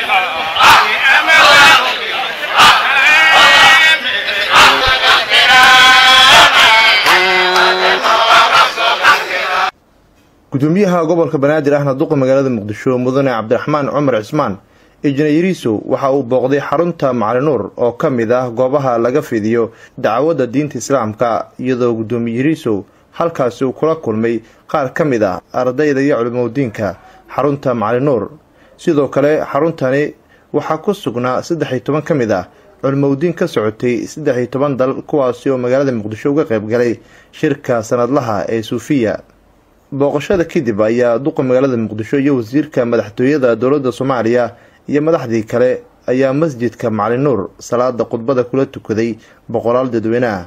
gudoomiyaha gobolka banaadir ahna duqa magaalada muqdisho mudane cabdiraxmaan cumar cismaan injineeriso waxa uu booqday xarunta macalinuur oo ka mid ah goobaha laga fidiyo dacwadda diinta islaamka iyadoo gudoomiyeriso halkaasi uu kula kulmay qaar ka mid ah ardayda iyo culimadiinka xarunta macalinuur sidoo kale xaruntani waxaa ku sugnaa saddex iyo toban ka mid ah culimadiin ka socotay saddex iyo toban dal kuwaasi oo magaalada muqdisho uga qayb galay shirka sanadlaha ee suufiya booqashada kadib ayaa duqa magaalada muqdisho iyo wasiirka madaxtooyada dowladda soomaaliya iyo madaxdii kale ayaa masjidka macalinuur salaada khudbada kula tukaday boqolaal dadweyne ah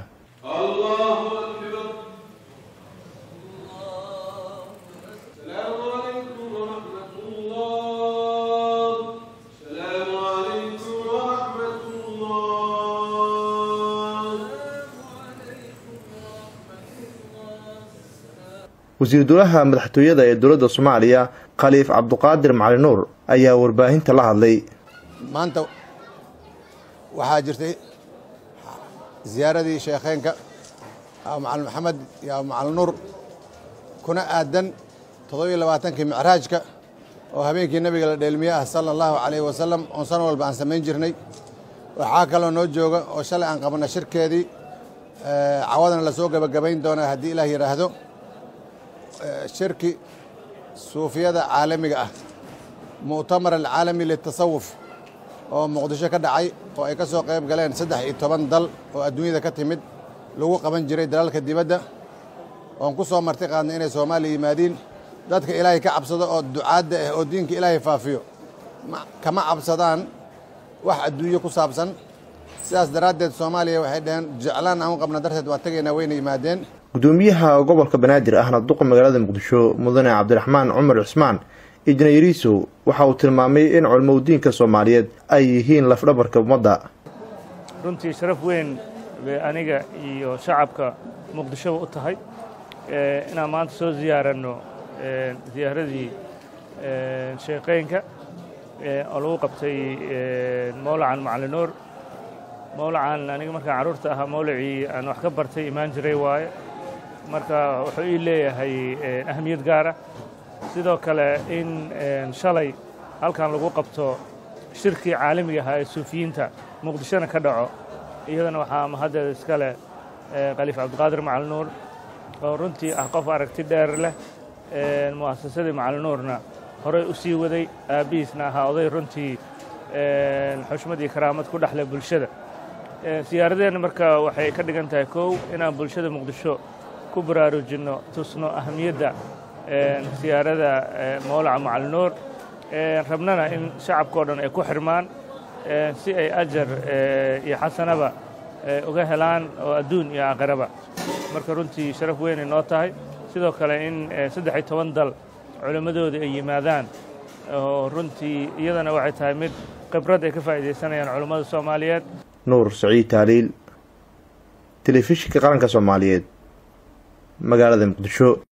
wasiir dowlaha madaxtooyada ee dowladda soomaaliya khaliif cabduqaadir macalinuur ayaa warbaahinta la hadlay maanta waxaa jirtay ziyaaradii sheekheenka macalin maxamed iyo macalinuur kuna aadan toddobiyo labaatankii micraajka oo habeenkii nebiga la dheelmiye ah sala allahu calayhi wasalam oon san walba aan samayn jirnay waxaa kaloo noo jooga oo shalay aan qabana shirkeedii cawadana lasoo gebagabayn doonaa haddii ilaah yidhaahdo shirki suufiyada caalamiga ah mu'tamar alcaalami litasawuf oo muqdisho ka dhacay oo ay ka soo qayb galeen saddex iyo toban dal oo adduunyada ka timid lagu qaban jiray dalalka dibadda oon ku soo marti qaadnay inay soomaaliya yimaadiin dadka ilaahay ka cabsado oo ducaadda ah oo diinka ilaahay faafiyo kama cabsadaan wax adduunyo ku saabsan sidaas daraaddeed soomaaliya waxay dhaheen jeclaan aan u qabna darteed waa tegaynaa wayna yimaadeen gudoomiyaha gobolka banaadir ahna duqa magaalada muqdisho mudane cabdiraxmaan cumar cismaan injineeriso waxa uu tilmaamay in culimadiinka soomaaliyeed ay yihiin lafdhabarka ummadda runtii sharaf weyn bay aniga iyo shacabka muqdishoba u tahay inaan maanta soo ziyaaranno ziyaaradii sheekeynka oo lagu qabtay mowlacan macalinuur mowlacan aniga markaan carruurta ahaa mowlacii aan wax ka bartay imaan jiray waaye marka wuxuu ii leeyahay ahamiyad gaara sidoo kale in shalay halkan lagu qabto shirkii caalamiga ahaa ee suufiyiinta muqdishona ka dhaco iyadana waxaa mahaddeeda iska leh khaliif cabdiqaadir macalinuur oo runtii ah qof aragti dheer leh mu'asasadii macalinuurna horey u sii waday aabbihiisna ahaa oday runtii xushmad iyo karaamad ku dhexleh bulshada siyaaradeenna marka waxay ka dhigan tahay kow inaan bulshada muqdisho ku baraarujinno tusno ahamiyadda siyaarada mowlaca macalinuur rabnana in shacabkao dhan ay ku xirmaan si ay ajar iyo xasanaba uga helaan oo adduun iyo aakhiraba marka runtii sharaf weynay noo tahay sidoo kale in saddex iyo toban dal culimmadooda ay yimaadaan oo runtii iyadana waxay tahay mid khibrad ay ka faa'iidaysanayaan culimmada soomaaliyeed nuur saciid taaliil telefishinka qaranka soomaaliyeed magaalada muqdisho